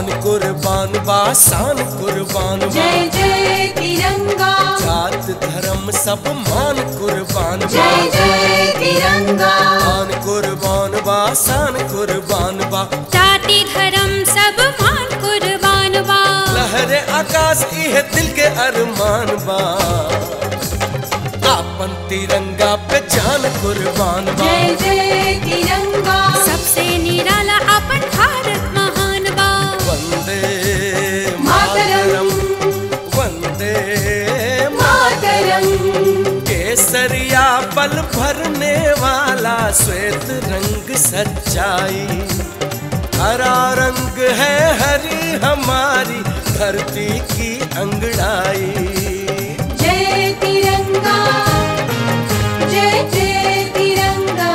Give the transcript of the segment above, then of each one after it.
आन कुर्बान बा शान कुर्बान बा जय जय तिरंगा जात धर्म सब मान कुर्बान बा जय जय तिरंगा आन कुर्बान बा शान कुर्बान बा जाति धर्म सब मान कुर्बान बा लहरे आकाश इह दिल के अरमान बा आपन तिरंगा पे जान कुर्बान बा जय जय तिरंगा सबसे निराला अपन भारत महान बा वंदे मातरम मातरम वंदे मातरम केसरिया पल भरने वाला श्वेत रंग सच्चाई हरा रंग है हरी हमारी धरती की अंगड़ाई जय तिरंगा जय जय तिरंगा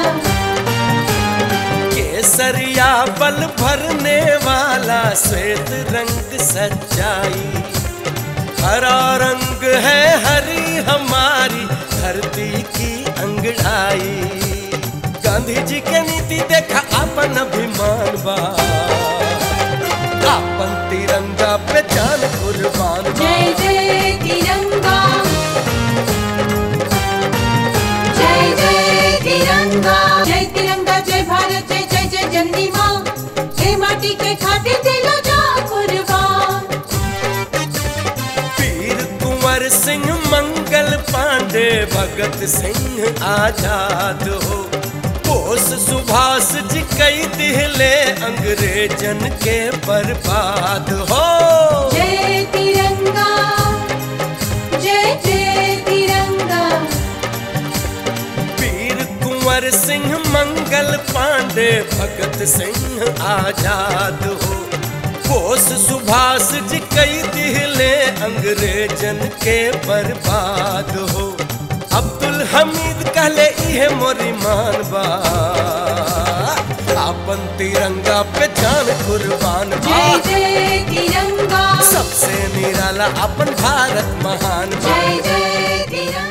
केसरिया पल भरने वाला श्वेत रंग सच्चाई हरा रंग है हरी हमारी धरती की अंगड़ाई गांधी जी के नीति देखा अपन अभिमान बा अपन तिरंगा पे जान कुर्बान बा जय जय तिरंगा जय जय तिरंगा जय तिरंगा जय भारत जय जय जय जननी माँ हे माटी के खाते दिलो जा कुर्बान वीर कुंवर सिंह मंगल पांडे भगत सिंह आजाद हो बोस सुभाष जी कई दिहले अंग्रेजन के बर्बाद हो जय तिरंगा जय जय तिरंगा वीर कुंवर सिंह मंगल पांडे भगत सिंह आजाद हो बोस सुभाष जी कई दिहले अंग्रेजन के बर्बाद हो अब्दुल हमीद कहले इहे मोरी मान बा अपन तिरंगा पे जान कुर्बान बा जय जय तिरंगा सबसे निराला अपन भारत महान बा जय जय तिरंगा